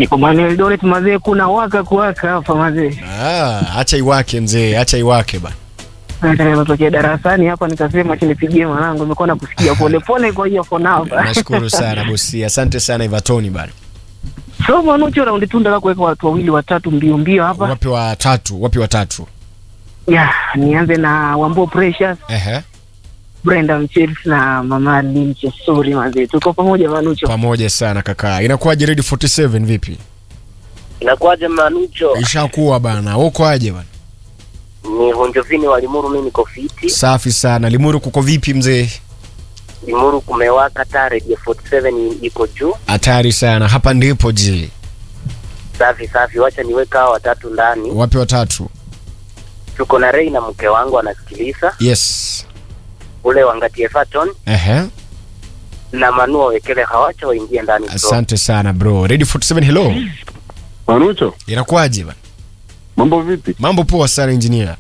Niko maeneo Eldoret mazee, kuna waka kuwaka hapa mazee. Ah, acha iwake mzee, acha iwake bana. Natokea darasani hapa nikasema chinipigie mwanangu, nimekuwa nakusikia pole pole, kwa hiyo for now. Nashukuru sana bosi, asante sana Ivatoni bana. So Manucho, raundi tu nataka kuweka watu wawili watatu mbio mbio hapa. Wapi watatu? Wapi watatu? Ya, nianze na Wambo Precious, Ehe, Brenda Mchels na Mama Limche. Sorry mazee, tuko pamoja Manucho. pamoja sana kaka. Inakuwaje Ready 47 vipi? Inakuwaje Manucho? Ishakuwa bana. Uko aje bana? Ni Honjovini wa Limuru, mimi niko fiti. Safi sana. Limuru kuko vipi mzee? Limuru kumewaka, taa Radio 47 iko juu. Hatari sana. Hapa ndipo je. Safi safi, wacha niweka hao watatu ndani. Wapi watatu? Tuko na Rei na mke wangu anasikiliza, Yes. ule wangati Everton Ehe. na Manu wawekele, hawacha waingie ndani bro. Asante sana bro. Ready 47 hello. Manucho, Inakuwaje bana? mambo vipi? Mambo poa sana engineer.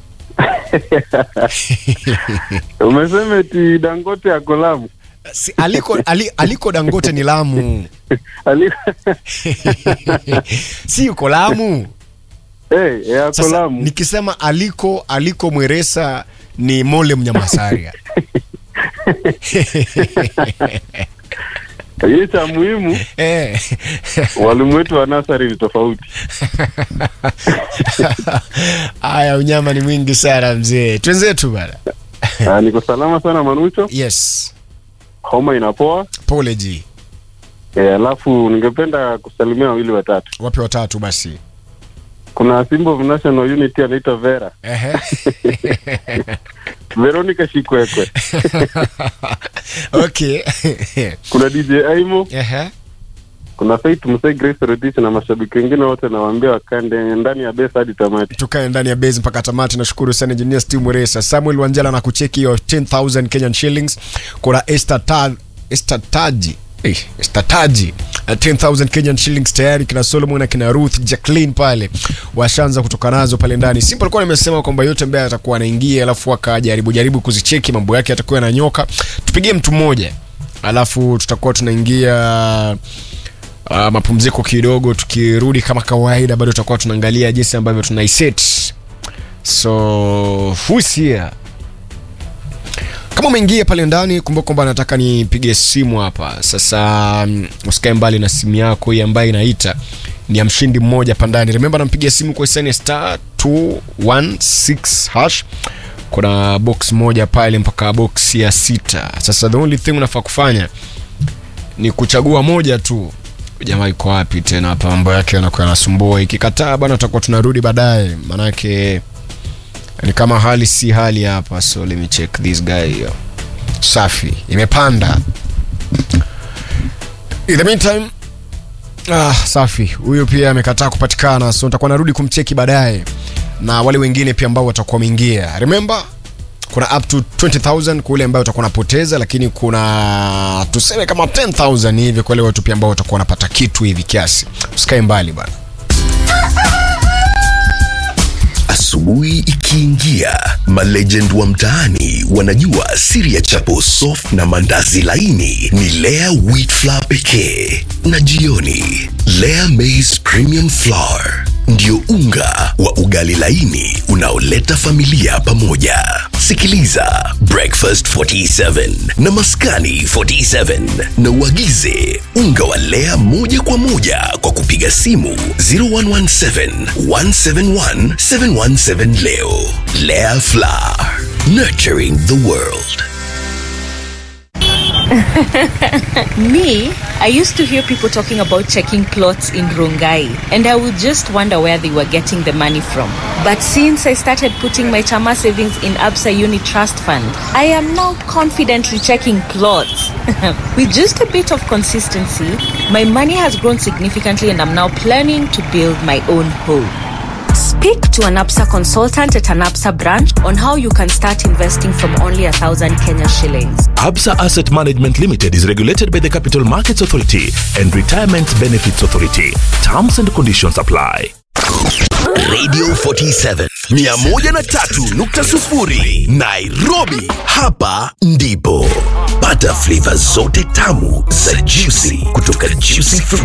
Umesema eti Dangote ako Lamu. Si, aliko, ali, aliko Dangote ni Lamu. Ali- si yuko Lamu. Eh, eh, ako Sasa Lamu. nikisema aliko aliko Mweresa ni Mole Mnyamasaria. Hii cha muhimu, eh. walimu wetu wa nasari ni tofauti. Aya, unyama ni mwingi sana mzee. Twenzetu bana. Ah, niko salama sana Manucho, Yes. homa inapoa. Pole ji. Eh, alafu ningependa kusalimia wawili watatu. Wapi watatu basi? Kuna Simbo of National Unity anaitwa Vera, Ehe. Veronica Shikwekwe. okay. Kuna DJ Aimo, Ehe. kuna Faith Musai, Grace Rotich na mashabiki wengine wote nawaambia wakande ndani ya besa hadi tamati. tukae ndani ya base mpaka tamati. Nashukuru sana engineer Steve Mweresa, Samuel Wanjala na kucheki hiyo 10000 Kenyan shillings. Kuna Esther Ta Esther Taji Eh, Esther Taji uh, 10000 Kenyan shillings tayari. Kina Solomon na kina Ruth Jacqueline pale washaanza kutoka nazo pale ndani. Simple alikuwa nimesema kwamba yote ambaye atakuwa anaingia, alafu akajaribu jaribu kuzicheki mambo yake atakuwa yananyoka, tupigie mtu mmoja, alafu tutakuwa tunaingia uh, mapumziko kidogo. Tukirudi kama kawaida, bado tutakuwa tunaangalia jinsi ambavyo tunaiset. So who's here? Kama umeingia pale ndani, kumbuka kwamba nataka nipige simu hapa sasa. mm, Usikae mbali na simu yako hii ambayo inaita ni ya mshindi mmoja hapa ndani. Remember, nampigia simu kwa SN star 216 hash. Kuna box moja pale mpaka box ya sita. Sasa the only thing unafaa kufanya ni kuchagua moja tu. Jamaa iko wapi tena hapa? Mambo yake yanakuwa yanasumbua. Ikikataa bana, tutakuwa tunarudi baadaye, manake ni kama hali si hali hapa. So let me check this guy here. Safi, imepanda. In the meantime Ah, safi. Huyo pia amekataa kupatikana, so nitakuwa narudi kumcheki baadaye, na wale wengine pia ambao watakuwa wameingia. Remember kuna up to 20000 kwa ule ambayo utakuwa unapoteza, lakini kuna tuseme kama 10000 hivi kwa wale watu pia ambao watakuwa wanapata kitu hivi kiasi. Usikae mbali bana. Asubuhi ikiingia, malegend wa mtaani wanajua siri ya chapo soft na mandazi laini ni Lea wheat flour pekee, na jioni Lea maize premium flour ndio unga wa ugali laini unaoleta familia pamoja. Sikiliza Breakfast 47 na Maskani 47 na uagize unga wa Lea moja kwa moja kwa kupiga simu 0117 171 717 leo. Lea Flour, nurturing the world. Me, I used to hear people talking about checking clothes in Rongai, and I would just wonder where they were getting the money from. But since I started putting my Chama savings in Absa Uni Trust Fund, I am now confidently checking clothes. With just a bit of consistency, my money has grown significantly, and I'm now planning to build my own home. Speak to an APSA consultant at an APSA branch on how you can start investing from only a thousand Kenya shillings. Absa Asset Management Limited is regulated by the Capital Markets Authority and Retirement Benefits Authority. Terms and conditions apply. Radio 47 103.0 Nairobi, hapa ndipo pata flavor zote tamu za juicy kutoka Juicy Fruit